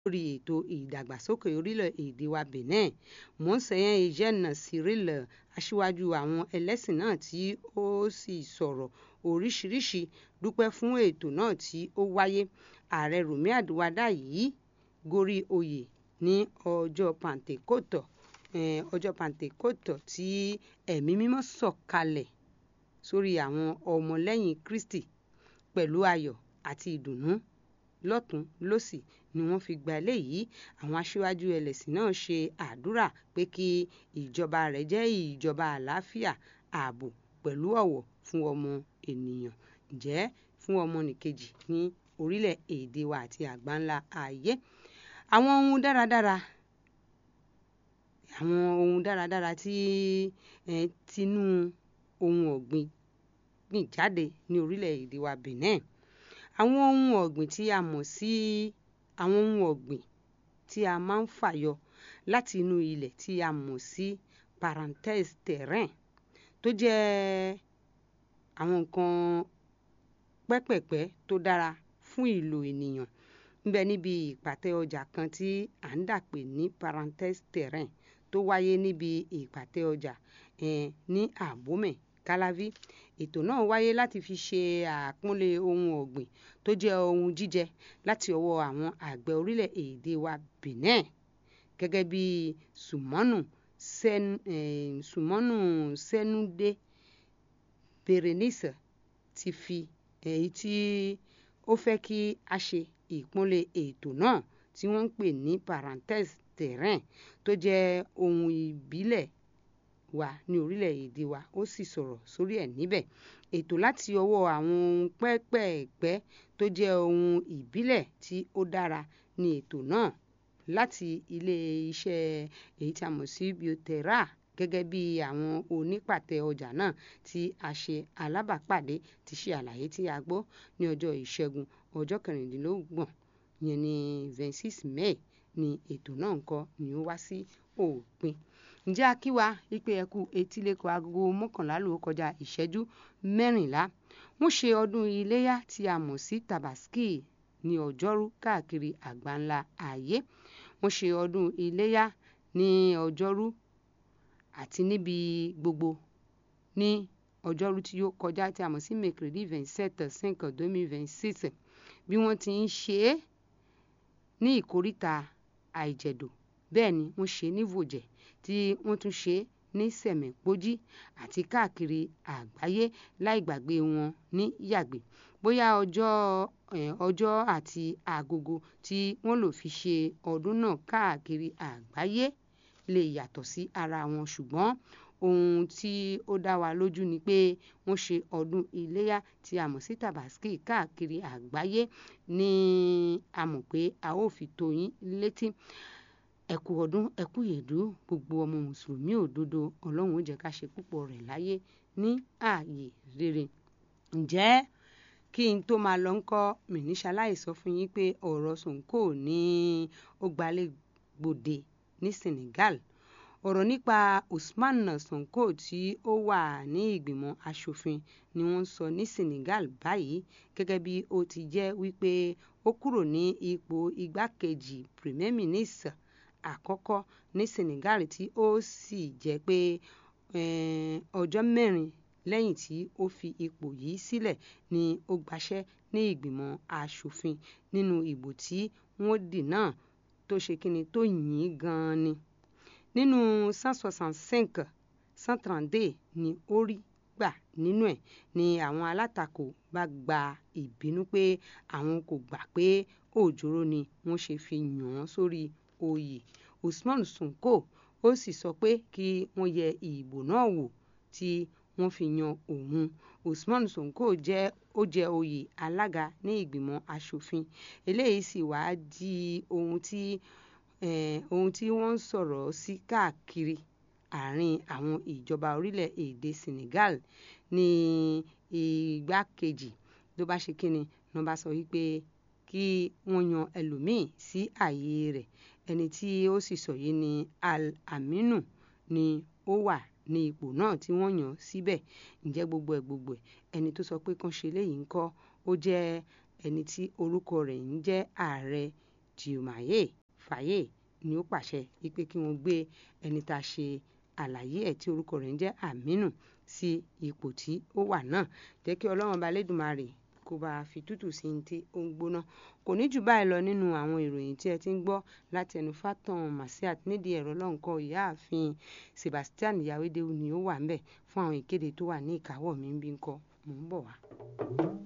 lórí ètò ìdàgbàsókè orílẹ̀-èdè wa Benin monseigneur Eugène Cyril aṣíwájú àwọn ẹlẹ́sìn náà tí ó sì sọ̀rọ̀ oríṣiríṣi dúpẹ́ fún ètò náà tí ó wáyé ààrẹ Rùmí Àdúwádá yìí gorí oyè ní ọjọ́ pàǹtẹ́kòtò ọjọ́ pàǹtẹ́kòtò tí ẹ̀mí mímọ́ sọ̀kalẹ̀ sórí àwọn ọmọlẹ́yìn Kristi pẹ̀lú ayọ̀ àti ìdùnnú lọ́tún lósì ni wọ́n fi gba eléyìí àwọn aṣíwájú ẹlẹ́sìn náà ṣe àdúrà pé kí ìjọba rẹ̀ jẹ́ ìjọba àlàáfíà ààbò pẹ̀lú ọ̀wọ̀ fún ọmọ ènìyàn ǹjẹ́ fún ọmọnìkejì ní orílẹ̀-èdè wa àti àgbáńlá ayé àwọn ohun dáradára àwọn ohun dáradára tí tinú ohun ọ̀gbìn gbìn jáde ní orílẹ̀-èdè wa Benin àwọn ohun ọ̀gbìn tí a mọ̀ sí àwọn ohun ọ̀gbìn tí a máa ń fàyọ láti inú ilẹ̀ tí a mọ̀ sí parenthèse terrain tó jẹ́ àwọn nǹkan pẹ́pẹ̀pẹ́ tó dára fún ìlò ènìyàn níbẹ̀ níbi ìpàtẹ ọjà kan tí à ń dàpè ní parenthèse terrain tó wáyé níbi ìpàtẹ ọjà ní Abomey Calavi ètò náà wáyé láti fi ṣe àpọ́nlé ohun ọ̀gbìn tó jẹ́ ohun jíjẹ láti ọwọ́ àwọn àgbẹ̀ orílẹ̀-èdè wa Benin gẹ́gẹ́ bí Sùmọ́nù Sùmọ́nù Sẹ́núdé Berenice ti fi èyí tí ó fẹ́ kí a ṣe ìpọ́nlé ètò náà tí wọ́n ń pè ní parenthèse terrain tó jẹ́ ohun ìbílẹ̀ wa ní orílẹ̀-èdè wa ó sì sọ̀rọ̀ sórí ẹ̀ níbẹ̀ ètò láti ọwọ́ àwọn ohun pẹ́pẹ̀pẹ́ tó jẹ́ ohun ìbílẹ̀ tí ó dára ní ètò náà láti ilé-iṣẹ́ èyí tí a mọ̀ sí bioterra gẹ́gẹ́ bí àwọn onípàtẹ ọjà náà tí a ṣe alábàápàdé ti ṣe àlàyé tí a gbọ́ ní ọjọ́ ìṣẹ́gun ọjọ́ kẹrìndínlọ́gbọ̀n yẹn ní twenty six May ni ètò náà ń kọ́ ni ó wá sí òpin ǹjẹ́ a kí wa wípé ẹ kú etíléko agogo mọ́kànlá ló kọjá ìṣẹ́jú mẹ́rìnlá wọ́n ṣe ọdún iléyá tí a mọ̀ sí tabaski ní ọjọ́rú káàkiri àgbáńlá ayé wọ́n ṣe ọdún iléyá ní ọjọ́rú àti níbi gbogbo ní ọjọ́rú tí ó kọjá tí a mọ̀ sí mercredi vingt sept cinq deux mille vingt six bí wọ́n ti ń ṣe é ní ìkóríta àìjẹ̀dò bẹ́ẹ̀ ni wọ́n ṣe ní vòjẹ̀ tí wọ́n tún ṣe ní sẹ̀mẹ̀pọ́jí àti káàkiri àgbáyé láì gbàgbé wọn ní yàgbé bóyá ọjọ́ ọjọ́ àti agogo tí wọ́n lò fi ṣe ọdún náà káàkiri àgbáyé lè yàtọ̀ sí ara wọn ṣùgbọ́n ohun tí ó dá wa lójú ni pé wọ́n ṣe ọdún iléyá tí a mọ̀ sí tabaski káàkiri àgbáyé ní a mọ̀ pé a ó fi tó yín létí ẹ kú ọdún ẹ kú yèdú gbogbo ọmọ mùsùlùmí òdodo ọlọ́run ó jẹ́ ká ṣe púpọ̀ rẹ̀ láyé ní ààyè rere ǹjẹ́ kí n tó máa lọ ńkọ́ mìníṣaláì sọ fún yín pé ọ̀rọ̀ Sonko ní ó gbalẹ̀ gbòde ní Senegal ọ̀rọ̀ nípa Usman Sonko tí ó wà ní ìgbìmọ̀ asòfin ni wọ́n sọ ní Senegal báyìí gẹ́gẹ́ bí ó ti jẹ́ wípé ó kúrò ní ipò igbákejì premier ministre àkọ́kọ́ ní Senegal tí ó sì jẹ́ pé ọjọ́ mẹ́rin lẹ́yìn tí ó fi ipò yìí sílẹ̀ ni ó gbaṣẹ́ ní ìgbìmọ̀ asòfin nínú ìbò tí wọ́n dì náà tó ṣe kíni tó yìn gan-an ni nínú cent soixante cinq cent trente deux ni ó rí gbà nínú ẹ̀ ni àwọn alátakò bá gba ìbínú pé àwọn kò gbà pé òjòrò ni wọ́n ṣe fi yàn án sórí oyè Usman Sonko ó sì sọ pé kí wọ́n yẹ ìbò náà wò tí wọ́n fi yan òun Usman Sonko jẹ́ ó jẹ oyè alága ní ìgbìmọ̀ asòfin eléyìí sì wá di ohun tí ohun tí wọ́n ń sọ̀rọ̀ sí káàkiri àárín àwọn ìjọba orílẹ̀-èdè Senegal ní igbákejì ló bá ṣe kíni ló bá sọ wípé kí wọ́n yan ẹlòmíì sí ààyè rẹ̀ ẹni tí ó sì sọ yìí ni Al-Aminu ni ó wà ní ipò náà tí wọ́n yàn síbẹ̀ ǹjẹ́ gbogbo ẹ̀ gbogbo ẹ̀ ẹni tó sọ pé kán ṣe léyìí ńkọ́ ó jẹ́ ẹni tí orúkọ rẹ̀ ń jẹ́ ààrẹ Diomaye Faye ni ó pàṣẹ wípé kí wọ́n gbé ẹni tá a ṣe àlàyé ẹ̀ tí orúkọ rẹ̀ ń jẹ́ Aminu sí ipò tí ó wà náà jẹ́ kí ọlọ́run ọba lẹ́dùnmarè kó bá a fi tútù sí ní tí ó ń gbóná kò ní jù báyìí lọ nínú àwọn ìròyìn tí ẹ ti ń gbọ́ láti ẹnu Fatan Masiat nídìí ẹ̀rọ lọ́nkọ ìyáàfin Sebastian Yawedewu ni ó wà ń bẹ̀ fún àwọn ìkéde tó wà ní ìkáwọ́ mi ń bí ń kọ́ mò ń bọ̀ wá.